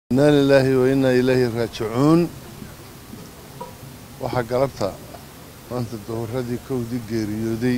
inaa lilaahi wa innaa ilaahi raajicuun waxaa galabta maanta dowradii kowdii geeriyooday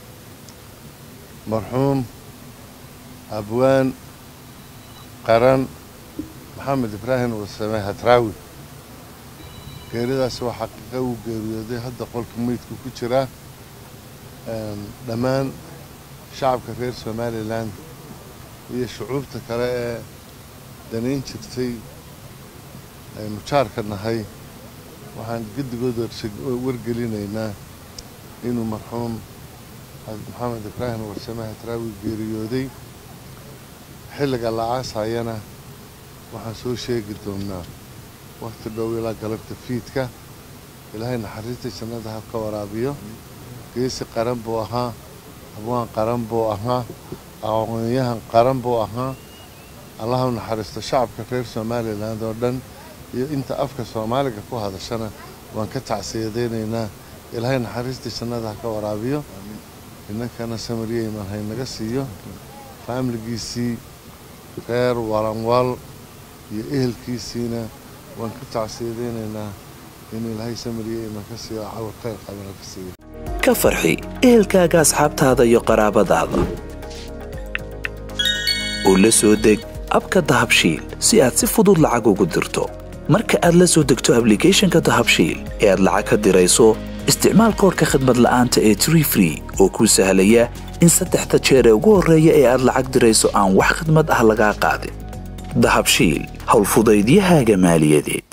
marxuum abwaan qaran maxamed ibraahim warsame hadraawi geeridaasi waa xaqiiqa uu geeriyooday hadda qolka meydku ku jiraa dhammaan shacabka reer somalilan iyo shucuubta kale ee danayn jirtay aynu jaarka nahay waxaan gedigood wargelinaynaa inuu marxuum maxamed ibraahim warsame hadraawi geeriyooday xilliga la aasayana waxaan soo sheegi doonnaa wakhti dhow ilaa galabta fiidka ilaahay naxariista jannada ha ka waraabiyo geesi qaran buu ahaa abwaan qaran buu ahaa aqoonyahan qaran buu ahaa allaha u naxariisto shacabka reer somalilan oo dhan iyo inta afka soomaaliga ku hadashana waan ka tacsiyadaynaynaa ilaahay naxariistii jannada ha ka waraabiyo inankana samariya iman haynaga siiyo faamiligiisii reer walanwal iyo ehelkiisiina waan ka tacsiyadaynaynaa in ilaahay samariya iman ka siiyo cawar khayr qabana ka siiyo ka farxi ehelkaaga asxaabtaada iyo qaraabadaada oo la soo deg abka dahabshiil si aad si fudud lacag ugu dirto marka aad la soo degto ablicathonka dahabshiil ee aad lacag ka dirayso isticmaal koorka khadmad la'aanta ee tree free oo kuu sahlaya in saddexda jeer ee ugu horreeya ee aad lacag dirayso aan wax khidmad ah lagaa qaadin dahabshiil howlfudaydiyahaaga maaliyadeed